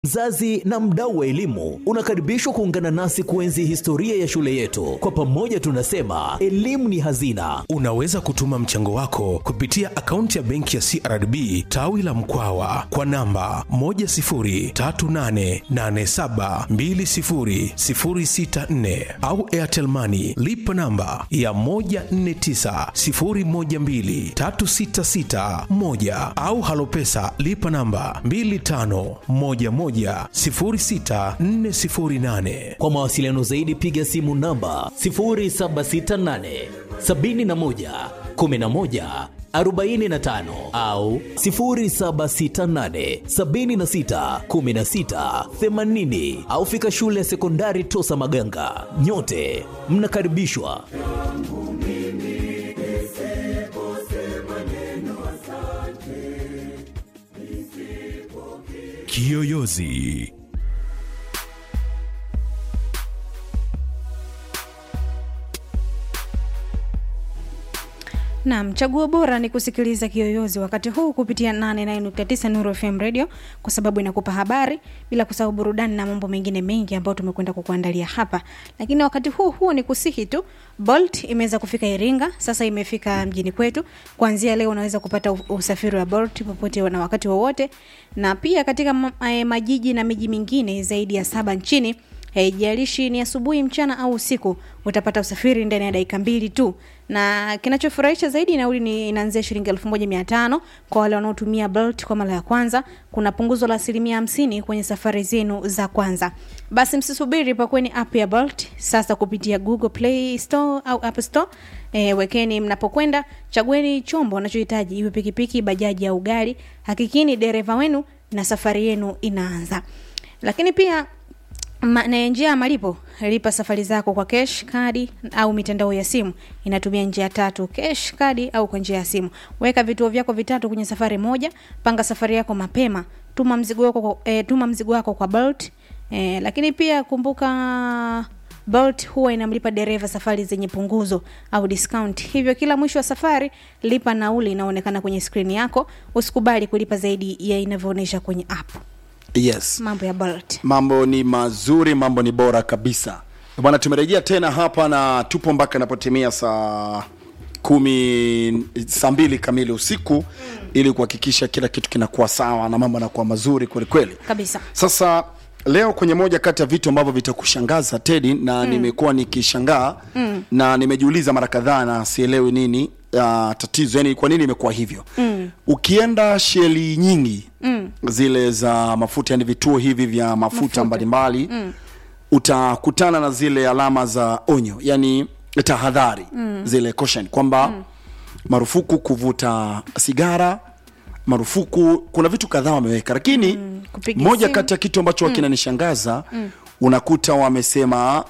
Mzazi na mdau wa elimu unakaribishwa kuungana nasi kuenzi historia ya shule yetu. Kwa pamoja tunasema elimu ni hazina. Unaweza kutuma mchango wako kupitia akaunti ya benki ya CRDB tawi la Mkwawa kwa namba 10388720064 au Airtel Money lipa namba ya 1490123661 au Halopesa lipa namba 25110648. Kwa mawasiliano zaidi piga simu namba 0768 71 11 45 au 0768 76 16 80 au fika shule ya sekondari Tosa Maganga. Nyote mnakaribishwa. Kiyoyozi Naam, chaguo bora ni kusikiliza Kiyoyozi wakati huu kupitia 89.9 Nuru FM Radio kwa sababu inakupa habari bila kusahau burudani na mambo mengine mengi ambayo tumekwenda kukuandalia hapa. Lakini wakati huu huu ni kusihi tu, Bolt imeweza kufika Iringa, sasa imefika mjini kwetu. Kuanzia leo unaweza kupata u- usafiri wa Bolt popote na wakati wowote, na pia katika ma- eh, majiji na miji mingine zaidi ya saba nchini haijalishi ni asubuhi mchana au usiku utapata usafiri ndani ya dakika mbili tu na kinachofurahisha zaidi nauli ni inaanzia shilingi elfu moja mia tano kwa wale wanaotumia Bolt kwa mara ya kwanza kuna punguzo la asilimia hamsini kwenye safari zenu za kwanza basi msisubiri pakweni app ya Bolt sasa kupitia Google Play Store au App Store E, wekeni mnapokwenda chagueni chombo unachohitaji iwe pikipiki bajaji au gari hakikini dereva wenu na safari yenu inaanza lakini pia Ma, na njia ya malipo lipa safari zako kwa cash kadi au mitandao ya simu inatumia njia tatu cash kadi au kwa njia ya simu weka vituo vyako vitatu kwenye safari moja panga safari yako mapema tuma mzigo wako kwa- eh, tuma mzigo wako kwa Bolt eh, lakini pia kumbuka Bolt huwa inamlipa dereva safari zenye punguzo au discount. Hivyo kila mwisho wa safari lipa nauli inaonekana kwenye skrini yako. Usikubali kulipa zaidi ya inavyoonyesha kwenye app. yes Mambo ya Bolt. mambo ni mazuri mambo ni bora kabisa bwana tumerejea tena hapa na tupo mpaka inapotimia saa kumi saa mbili kamili usiku mm. ili kuhakikisha kila kitu kinakuwa sawa na mambo yanakuwa mazuri kwelikweli Kabisa. sasa leo kwenye moja kati ya vitu ambavyo vitakushangaza tedi na mm. nimekuwa nikishangaa mm. na nimejiuliza mara kadhaa na sielewi nini uh, tatizo yani kwa nini imekuwa hivyo mm. ukienda sheli nyingi mm. zile za mafuta yani vituo hivi vya mafuta mbalimbali mm. utakutana na zile alama za onyo yani tahadhari mm. zile caution kwamba mm. marufuku kuvuta sigara marufuku kuna vitu kadhaa wameweka lakini mm, kupiga moja simu. kati ya kitu ambacho mm. kinanishangaza mm. unakuta wamesema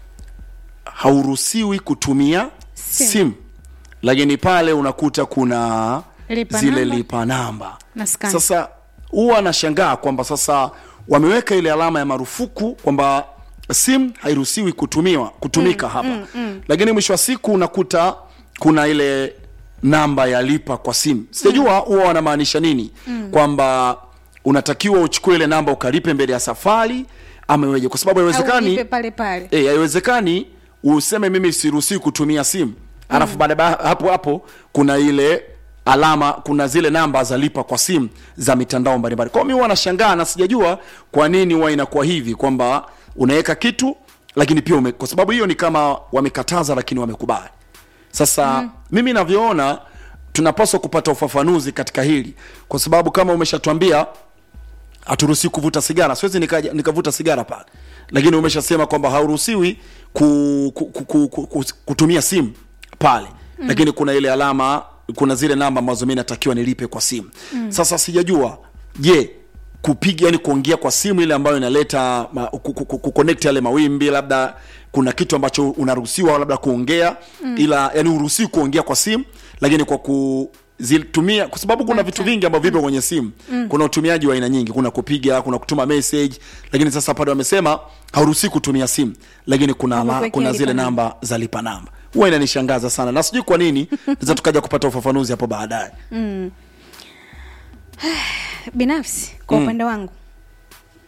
hauruhusiwi kutumia Simu. simu lakini pale unakuta kuna Lipa zile namba. lipa namba Na scan. sasa huwa anashangaa kwamba sasa wameweka ile alama ya marufuku kwamba simu hairuhusiwi kutumiwa kutumika mm, hapa mm, mm. lakini mwisho wa siku unakuta kuna ile namba ya lipa kwa simu sijajua huwa wanamaanisha nini mm. kwamba unatakiwa uchukue ile namba ukalipe mbele ya safari ama iweje kwa sababu Au haiwezekani ulipe pale pale. Eh, haiwezekani useme mimi siruhusiwi kutumia simu alafu mm. baada ya hapo hapo kuna ile alama kuna zile namba za lipa kwa simu za mitandao mbalimbali kwao mi huwa nashangaa na sijajua kwa nini huwa inakuwa hivi kwamba unaweka kitu lakini pia ume, kwa sababu hiyo ni kama wamekataza lakini wamekubali sasa mm. mimi navyoona tunapaswa kupata ufafanuzi katika hili kwa sababu kama umeshatwambia haturuhusiwi kuvuta sigara siwezi nikaja- nikavuta sigara pale lakini umeshasema kwamba hauruhusiwi ku, ku, ku, ku, ku, ku, kutumia simu pale mm. lakini kuna ile alama kuna zile namba ambazo mi natakiwa nilipe kwa simu mm. sasa sijajua je kupiga yani kuongea kwa simu ile ambayo inaleta ma- ku- ku- ku- kuconnect yale mawimbi labda kuna kitu ambacho unaruhusiwa labda kuongea mm. ila yani uruhusiwi kuongea kwa simu lakini kwa ku zitumia kwa sababu kuna vitu vingi ambavyo vipo kwenye simu mm. kuna utumiaji wa aina nyingi kuna kupiga kuna kutuma message lakini sasa pale wamesema hauruhusiwi kutumia simu lakini kuna, la, Hakukuwekea kuna lipa zile namba. namba za lipa namba huwa inanishangaza sana na sijui kwa nini naweza tukaja kupata ufafanuzi hapo baadaye binafsi kwa upande wangu